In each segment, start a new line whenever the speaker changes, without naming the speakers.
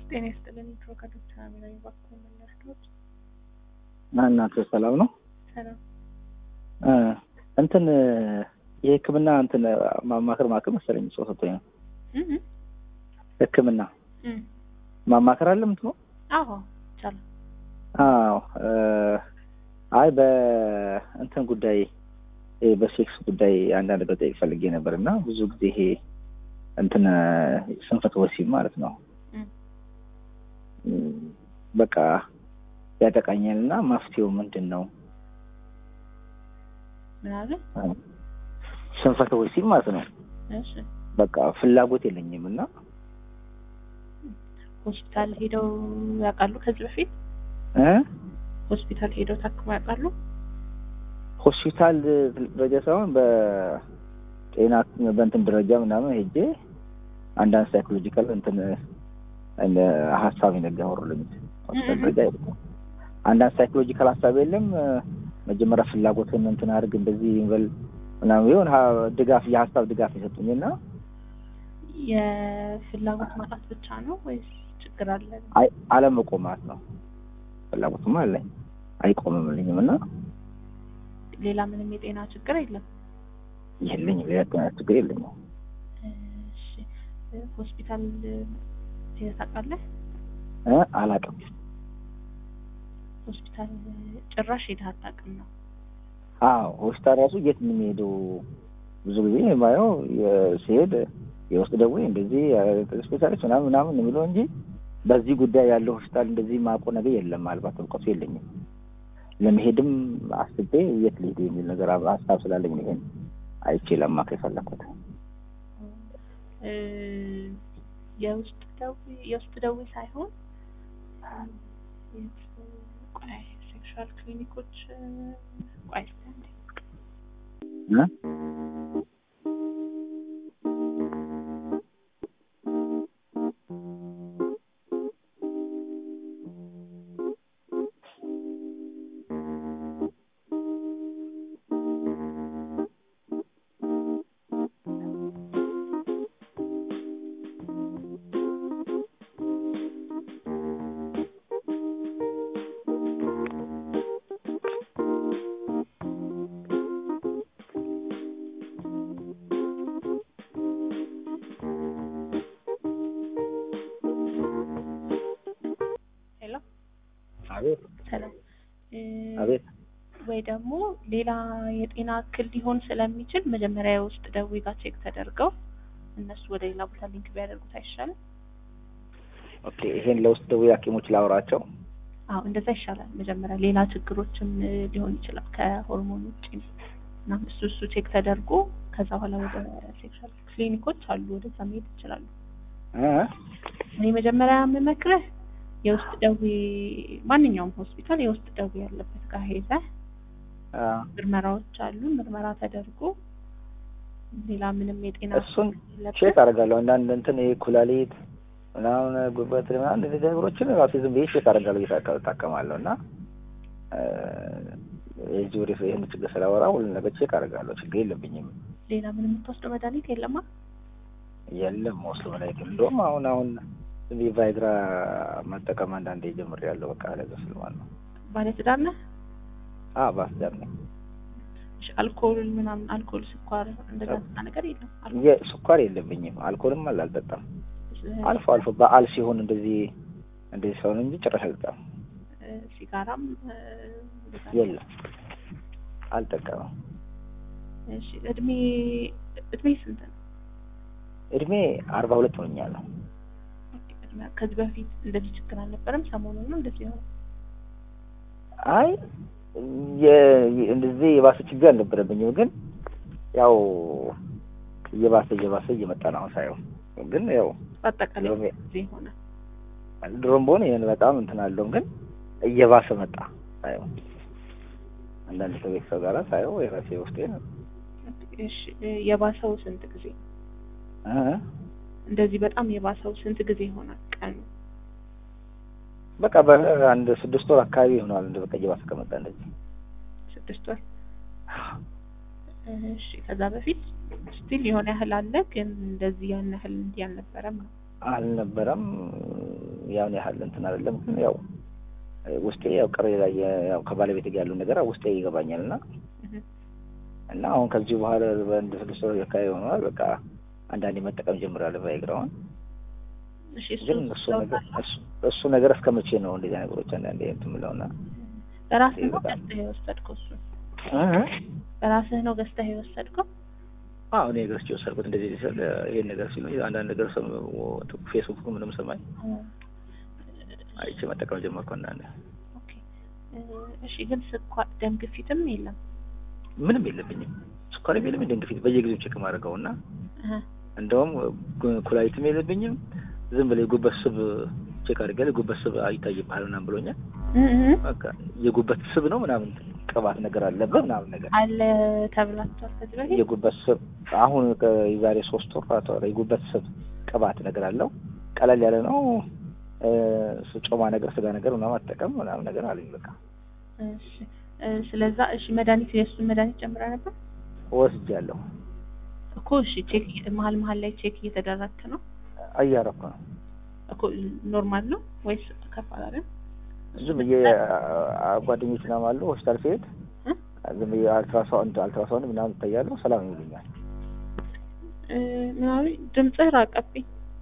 ጤና ይስጥልን። ኢትሮ ከዶክተር አሚራዊ ባኮ መላሽቶች
እናንተ ሰላም ነው?
ሰላም
እ እንትን የሕክምና እንትን ማማከር ማከር መሰለኝ ሰው ሰጥቶኝ ነው።
እህ
ሕክምና
እህ
ማማከር አለ ምንድን ነው?
አዎ ይቻላል።
አዎ እ አይ በእንትን ጉዳይ ይሄ በሴክስ ጉዳይ አንዳንድ ነገር ጠይቅ ፈልጌ ነበር እና ብዙ ጊዜ ይሄ እንትን ስንፈተ ወሲብ ማለት ነው
እህ
በቃ ያጠቃኛል እና መፍትሄው ምንድን ነው?
ምን አለ?
ስንፈተ ወሲብ ማለት ነው።
እሺ
በቃ ፍላጎት የለኝም እና
ሆስፒታል ሄደው ያውቃሉ? ከዚህ በፊት
እ
ሆስፒታል ሄደው ታክመው ያውቃሉ?
ሆስፒታል ደረጃ ሳይሆን በጤና በእንትን ደረጃ ምናምን ሄጄ አንዳንድ ሳይኮሎጂካል እንትን እንደ ሀሳብ የነገ ያወሩልኝ ሆስፒታል ደረጃ አይደለም። አንዳንድ ሳይኮሎጂካል ሀሳብ የለም መጀመሪያ ፍላጎትን እንትን አድርግ እንደዚህ በል ምናምን ቢሆን ሀ- ድጋፍ የሀሳብ ድጋፍ የሰጡኝ እና
የፍላጎት ማጣት ብቻ ነው ወይስ ችግር አለ?
አይ አለመቆማት ነው። ፍላጎትማ አለኝ አይቆምምልኝም እና
ሌላ ምንም የጤና ችግር የለም?
የለኝም ሌላ ጤና ችግር የለኝም።
እሺ ሆስፒታል ሄደህ ታውቃለህ?
እ አላውቅም።
ሆስፒታል ጭራሽ ሄደህ አታውቅም ነው?
አዎ ሆስፒታል ራሱ የት ነው የሚሄደው? ብዙ ጊዜ የማየው የ- ሲሄድ የውስጥ ደዌ እንደዚህ ስፔሻሊስት ምናምን ምናምን የሚለው እንጂ በዚህ ጉዳይ ያለው ሆስፒታል እንደዚህ ማቆ ነገር የለም። ምናልባት እውቀቱ የለኝም። ለመሄድም አስቤ የት ልሄድ የሚል ነገር ሀሳብ ስላለኝ ነው ይሄን አይቼ ለማከር የፈለኩት።
እ የውስጥ ደዌ የውስጥ ደዌ ሳይሆን የት- ቆይ ሴክሹዋል ክሊኒኮች እ፣ ቆይ እስኪ አንዴ።
እ?
ሄሎ
አቤት
ሰላም እ፣
አቤት
ወይ ደግሞ ሌላ የጤና እክል ሊሆን ስለሚችል መጀመሪያ የውስጥ ደዌ ጋር ቼክ ተደርገው እነሱ ወደ ሌላ ቦታ ሊንክ ቢያደርጉት አይሻልም?
ኦኬ። ይሄን ለውስጥ ደዌ ሐኪሞች ላወራቸው።
አዎ እንደዛ ይሻላል። መጀመሪያ ሌላ ችግሮችም እ፣ ሊሆን ይችላል ከሆርሞን ውጭ እና እሱ እሱ ቼክ ተደርጎ ከዛ በኋላ ወደ ሴክሹዋል ክሊኒኮች አሉ ወደዛ መሄድ ይችላሉ።
እ?
እኔ መጀመሪያ የምመክርህ የውስጥ ደዌ ማንኛውም ሆስፒታል የውስጥ ደዌ ያለበት ጋር ሄደህ
አ፣
ምርመራዎች አሉ። ምርመራ ተደርጎ ሌላ ምንም የጤና
እሱን
የለብህ።
ቼክ አደርጋለሁ። አንዳንድ እንትን ይሄ ኩላሊት ምናምን ጉበት ምናምን እንደዚህ ነገሮችን ራሴ ዝም ብዬ ቼክ አደርጋለሁ እየታከ- እታከማለሁ እና እ፣ የዚህ ወደ ይህን ችግር ስላወራ ሁሉ ነገር ቼክ አደርጋለሁ። ችግር የለብኝም።
ሌላ ምንም የምትወስደው መድኃኒት የለማ?
የለም ወስዶ መድኃኒት እንደውም አሁን አሁን ዝም ብዬ ቫይግራ መጠቀም አንዳንዴ ጀምሬያለሁ። በቃ ለዛ ስለማለት ነው።
ባለትዳር ነህ?
አዎ ባስዳር ነኝ።
እሺ፣ አልኮል ምናምን አልኮል፣ ስኳር እንደዛ ነፃ ነገር የለም? አልኮል
የስኳር የለብኝም። አልኮልም አለ አልጠጣም። አልፎ አልፎ በዓል ሲሆን እንደዚህ እንደዚህ ሰውን እንጂ ጭራሽ አልጠጣም።
እ፣ ሲጋራም እ፣ እንደዛ
የለም አልጠቀምም።
እሺ፣ እድሜ እድሜ ስንት ነው?
እድሜ አርባ ሁለት ሆኛለሁ።
ኦኬ፣ እድሜ- ከዚህ በፊት እንደዚህ ችግር አልነበረም? ሰሞኑን ነው እንደዚህ ነው?
አይ የ- የ- እንደዚህ የባሰ ችግር አልነበረብኝም፣ ግን ያው እየባሰ እየባሰ እየመጣ ነው አሁን ሳየው። ግን ያው
በአጠቃላይ
ድሮም
ጊዜ ሆነ።
ድሮም በሆነ ይህን በጣም እንትን አለውም፣ ግን እየባሰ መጣ ሳየው። አንዳንድ ከቤተሰብ ጋር ሳየው የራሴ ውስጤ ነው
እሺ፣ እ፣ የባሰው ስንት ጊዜ
እ?
እንደዚህ በጣም የባሰው ስንት ጊዜ ይሆናል? ቀኑ
በቃ በአንድ ስድስት ወር አካባቢ ይሆናል። እንደ በቃ እየባሰ ከመጣ እንደዚህ
ስድስት ወር። እሺ ከዛ በፊት ስቲል የሆነ ያህል አለ፣ ግን እንደዚህ ያን ያህል እንዲህ አልነበረም ነው።
አልነበረም። ያን ያህል እንትን አይደለም። ግን ያው ውስጤ ያው ቅር ላይ ያው ከባለቤት ጋር ያለው ነገር ውስጤ ይገባኛል እና
እህ፣
እና አሁን ከዚህ በኋላ በአንድ ስድስት ወር አካባቢ ሆኗል። በቃ አንዳንዴ መጠቀም ጀምራለሁ ቫይግራውን።
እሺ እሱ
ግን እሱ ነገር እሱ- እሱ ነገር እስከ መቼ ነው እንደዚህ ነገሮች አንዳንዴ እንትን የምለውና
በራስህ ነው
በጣም-
ገዝተህ የወሰድከው? እሱ
እህ
በራስህ ነው ገዝተህ የወሰድከው?
አዎ እኔ ገዝቼ ወሰድኩት። እንደዚህ ሲል ይሄን ነገር ሲሉ አንዳንድ ነገር ሰም ፌስቡክ ምንም ሰማኝ አይቼ መጠቀም ጀመርኩ። አንዳንዴ
ኦኬ እ፣ እሺ ግን ስኳር፣ ደም ግፊትም የለም?
ምንም የለብኝም፣ ስኳር የለም፣ ደም ግፊት በየጊዜው ቼክ ማድረገው እና
እህ፣
እንደውም ጉ- ኩላሊትም የለብኝም። ዝም ብለህ የጉበት ስብ ቼክ አድርገህ የጉበት ስብ አይታይብሃል ምናምን ብሎኛል።
እህ፣ እህ።
በቃ የጉበት ስብ ነው ምናምን ቅባት ነገር አለበት ምናምን ነገር
አለ ተብላችኋል ከዚህ በፊት?
የጉበት ስብ አሁን የዛሬ ሶስት ወር አራት ወር የጉበት ስብ ቅባት ነገር አለው። ቀለል ያለ ነው። እ፣ ጮማ ነገር ስጋ ነገር ምናምን አትጠቀም ምናምን ነገር አለኝ። በቃ
እሺ እ፣ ስለዛ እሺ መድኃኒት የእሱን መድኃኒት ጨምረህ ነበር
ወስጃለሁ።
እኮ? እሺ ቼክ መሀል መሀል ላይ ቼክ እየተደረግክ ነው
እያረኩ ነው።
እኮ? ኖርማል ነው ወይስ ከፍ አላለም?
ዝም ብዬ አ- ጓደኞች ምናምን አሉ ሆስፒታል ሲሄድ
እ?
ዝም ብዬ አልትራሳውንድ አልትራሳውንድ ምናምን ይታያሉ። ሰላም ይሉኛል።
እ፣ ምናምን ድምፅህ ራቀብኝ።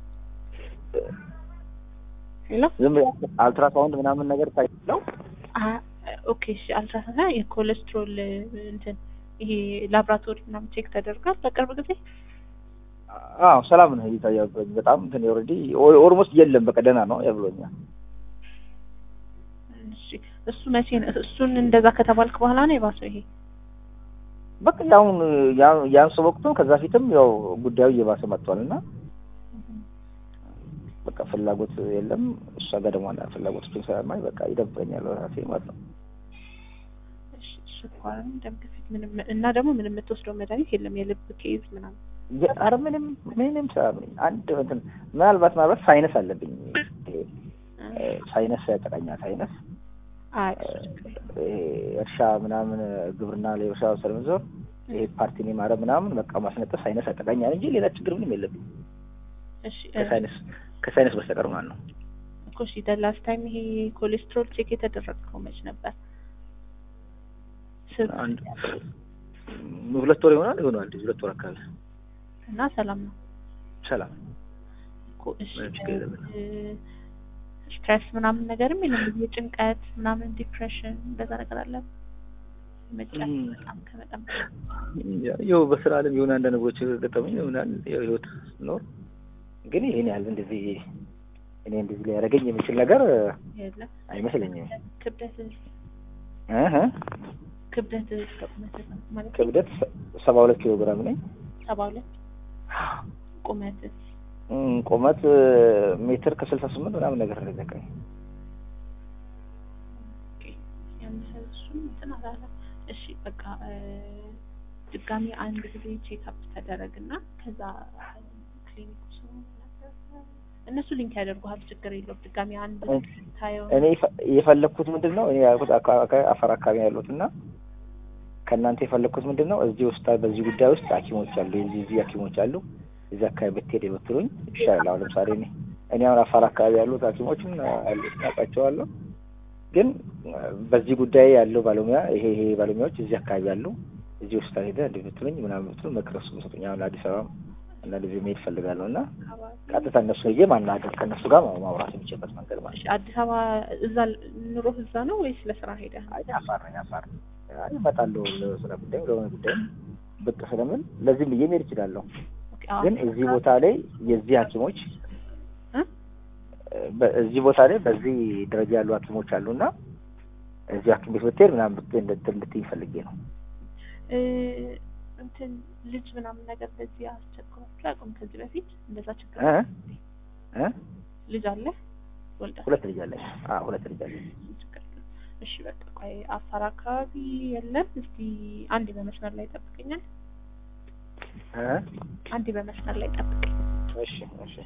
ሄሎ
ዝም ብዬ አልትራሳውንድ ምናምን ነገር ይታያለው።
አ- ኦኬ እሺ አልትራሳውንድ የኮሌስትሮል እንትን ይሄ ላብራቶሪ ምናምን ቼክ ተደርጓል በቅርብ ጊዜ?
አዎ ሰላም ነው ይታያል። በጣም እንትን ኦልሬዲ ኦልሞስት የለም በቃ ደህና ነው ያብሎኛል።
እሺ እሱ መቼ ነው እሱን እንደዛ ከተባልክ በኋላ ነው የባሰው ይሄ?
በቃ ያሁን ያ- ያንሱ ወቅቱ ከዛ ፊትም ያው ጉዳዩ እየባሰ መጥቷል እና በቃ ፍላጎት የለም እሷ ጋር ደግሞ አንዳንድ ፍላጎቶችን ስለማይ በቃ ይደብረኛል ራሴ ማለት ነው።
እሺ ስኳርም ደም ግፊት ምንም እና ደግሞ ምንም የምትወስደው መድኃኒት የለም የልብ ኬዝ ምናምን
የ- ኧረ ምንም ምንም ሳያምኝ አንድ እንትን ምናልባት ምናልባት ሳይነስ አለብኝ እ፣ ሳይነስ ያጠቃኛል። ሳይነስ
አይ
እ፣ እርሻ ምናምን ግብርና ላይ እርሻ ስለምዞር ይሄ ፓርቲን የማረብ ምናምን በቃ ማስነጠስ ሳይነስ ያጠቃኛል እንጂ ሌላ ችግር ምንም የለብኝ
እሺ እ፣
ከሳይነስ ከሳይነስ በስተቀር ማለት ነው።
እኮ እሺ ላስት ታይም ይሄ ኮሌስትሮል ቼክ የተደረገው መች ነበር? ስብ
አንድ ሁለት ወር ይሆናል ይሆናል ሁለት ወር አካባቢ
እና ሰላም ነው
ሰላም
እኮ እሺ
ምንም ችግር የለብንም።
እ፣ ስትሬስ ምናምን ነገርም የለም የጭንቀት ምናምን ዲፕሬሽን እንደዛ ነገር አለ መጨነቅ
እም።
በጣም ከመጠን በላይ
ያው በስራ አለም የሆነ አንዳንድ ነገሮች ገጠመኝ ይሆናል ያው ህይወት ኖር ግን ይሄን ያህል እንደዚህ እኔ እንደዚህ ሊያደርገኝ የሚችል ነገር
የለም
አይመስለኝም።
ክብደት
እህ
ክብደት ከቁመት ማለት
ክብደት ሰባ ሁለት ኪሎ ግራም ነኝ።
ሰባ ሁለት ቁመት
እም፣ ቁመት ሜትር ከስልሳ ስምንት ምናምን ነገር ነው የሚዘቀኝ።
እሱም እንትን አላለም። እሺ በቃ እ፣ ድጋሚ አንድ ጊዜ ቼክአፕ ተደረግና ከዛ ክሊኒክ ሰው ነበር እነሱ ሊንክ ያደርጉሃል። ችግር የለውም። ድጋሚ አንድ ታየው
እኔ የፈ- የፈለግኩት ምንድን ነው እኔ ያልኩት አካ- አካ- አፋር አካባቢ ያሉት እና ከእናንተ የፈለግኩት ምንድን ነው እዚህ ውስጥ በዚህ ጉዳይ ውስጥ ሐኪሞች አሉ የዚህ እዚህ ሐኪሞች አሉ እዚህ አካባቢ ብትሄድ ብትሉኝ ይሻላል። አሁን ለምሳሌ እኔ እኔ አሁን አፋር አካባቢ ያሉት ሐኪሞችን ያሉት አውቃቸዋለሁ። ግን በዚህ ጉዳይ ያለው ባለሙያ ይሄ ይሄ ባለሙያዎች እዚህ አካባቢ ያሉ እዚህ ውስጥ ሄደህ እንዲህ ብትሉኝ ምናምን ብትሉ ምክር እሱ ሰጡኝ። አሁን አዲስ አበባ እና ጊዜ መሄድ እፈልጋለሁ እና ቀጥታ እነሱ ሄጄ ማናገር ከእነሱ ጋር ማውራት የሚችልበት መንገድ ማለት
እሺ አዲስ አበባ እዛ ኑሮህ እዛ ነው ወይስ ለስራ ሄደህ?
አይ አፋር ነኝ አፋር አይ እመጣለሁ ለስራ ጉዳይ ለሆነ ጉዳይ ብቅ ስለምን ለዚህም ብዬ መሄድ እችላለሁ።
ኦኬ አዎ።
ግን እዚህ ቦታ ላይ የዚህ ሐኪሞች
እ?
በ- እዚህ ቦታ ላይ በዚህ ደረጃ ያሉ ሐኪሞች አሉና እዚህ ሐኪም ቤት ብትሄድ ምናምን ብት- እንድት- እንድትይኝ ፈልጌ ነው።
እ፣ እንትን ልጅ ምናምን ነገር እንደዚህ አስቸግሯችሁ አያውቁም? ከዚህ በፊት እንደዛ ችግር
እ? እ?
ልጅ አለ ወልዳ
ሁለት ልጅ አለኝ። አዎ ሁለት ልጅ አለኝ።
ችግር የለም። እሺ በቃ ቆይ አፋር አካባቢ የለም። እስቲ አንድ በመስመር ላይ ጠብቀኛል።
እ?
አንድ በመስመር ላይ ጠብቀኝ።
እሺ እሺ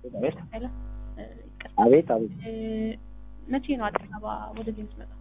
አቤት
ሄሎ እ፣ ይቅርታ
አቤት አቤት
እ፣ መቼ ነው አዲስ አበባ ወደዚህ የምትመጣው?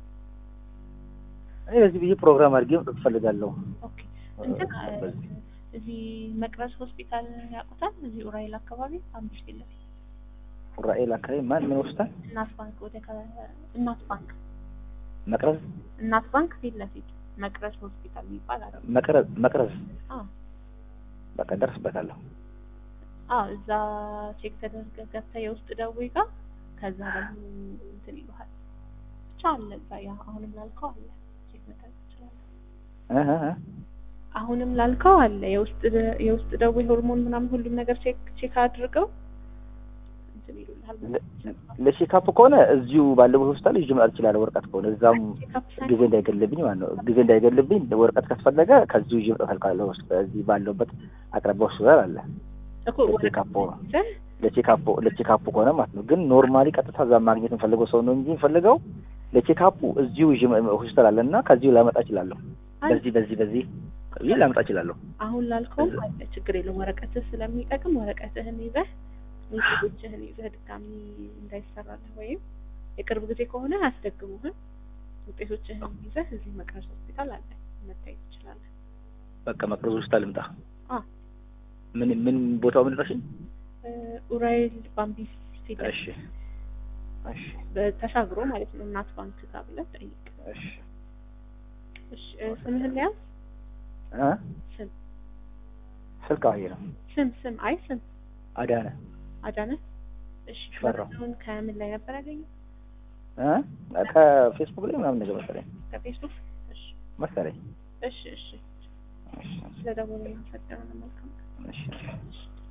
እኔ በዚህ ብዬ ፕሮግራም አድርጌ መጥቶ ትፈልጋለሁ
ኦኬ እንትን እ፣
በዚህ
እዚህ መቅረዝ ሆስፒታል ያውቁታል? እዚህ ኡራኤል አካባቢ አምስት ፊት ለፊት
ራኤል አካባቢ ማን ምን ወስዳል
እናት ባንክ ወደ ከ- እናት ባንክ
መቅረዝ
እናት ባንክ ፊት ለፊት መቅረዝ ሆስፒታል የሚባል አለ።
መቅረዝ መቅረዝ
አዎ
በቃ ደርስበታለሁ
አዎ እዛ ቼክ ተደርገህ ገብተህ የውስጥ ደዌ ጋር ከዛ ደግሞ እንትን ይሉሃል ብቻ አለ እዛ ያ አሁንም ላልከው አለ ቼክ መደረግ ትችላለህ።
እህ እህ እህ።
አሁንም ላልከው አለ የውስጥ ደ- የውስጥ ደዌ ሆርሞን ምናምን ሁሉም ነገር ቼክ ቼክ አድርገው እንትን ይሉልሃል።
ለቼካፕ ከሆነ እዚሁ ባለበት ሆስፒታል ይዤ መጣት እችላለሁ። ወረቀት ከሆነ እዛም
ቼክአፕ ሳይሆን
ጊዜ እንዳይገልብኝ ማለት ነው። ጊዜ እንዳይገልብኝ ወረቀት ካስፈለገ ከዚሁ ይዤ መጣት ካልካለሁ እዚህ ባለውበት አቅራቢያ ሆስፒታል አለ።
እኮ
ለቼካፕ ነው
ይዘህ
ለቼካፕ ለቼካፕ ከሆነ ማለት ነው። ግን ኖርማሊ ቀጥታ እዛ ማግኘት የምፈልገው ሰው ነው እንጂ የምፈልገው ለቼካፑ እዚሁ ይዤ መ- ሆስፒታል አለ እና ከዚሁ ላመጣ እችላለሁ። በዚህ በዚህ በዚህ ይህ ላመጣ እችላለሁ።
አሁን ላልከው አለ ችግር የለውም። ወረቀትህ ስለሚጠቅም ወረቀትህን ይዘህ ውጤቶችህን ይዘህ ድጋሚ እንዳይሰራልህ ወይም የቅርብ ጊዜ ከሆነ አያስደግሙህም። ውጤቶችህን ይዘህ እዚህ መቅረዝ ሆስፒታል አለ መታየት ትችላለህ።
በቃ መቅረዝ ሆስፒታል ልምጣ።
አ
ምን ምን ቦታው ምን ረሽኝ?
እ፣ ኡራኤል ባምቢስ ፊት ለፊት
እሺ እሺ
በተሻግሮ ማለት ነው እናት ባንክ ጋር ብለህ ጠይቅ።
እሺ
እሺ እ፣ ስምህን ሊያዝ
እ
ስም
ስልክ አየ ነው
ስም ስም አይ ስም
አዳነ
አዳነ። እሺ
ሽፈራው።
መረጃውን ከምን ላይ ነበር ያገኘው?
እ ከፌስቡክ ላይ ምናምን ነገር መሰለኝ
ከፌስቡክ። እሺ
መሰለኝ።
እሺ እሺ
እሺ
ስለደወሉ አመሰግናለሁ። መልካም
እሺ
እሺ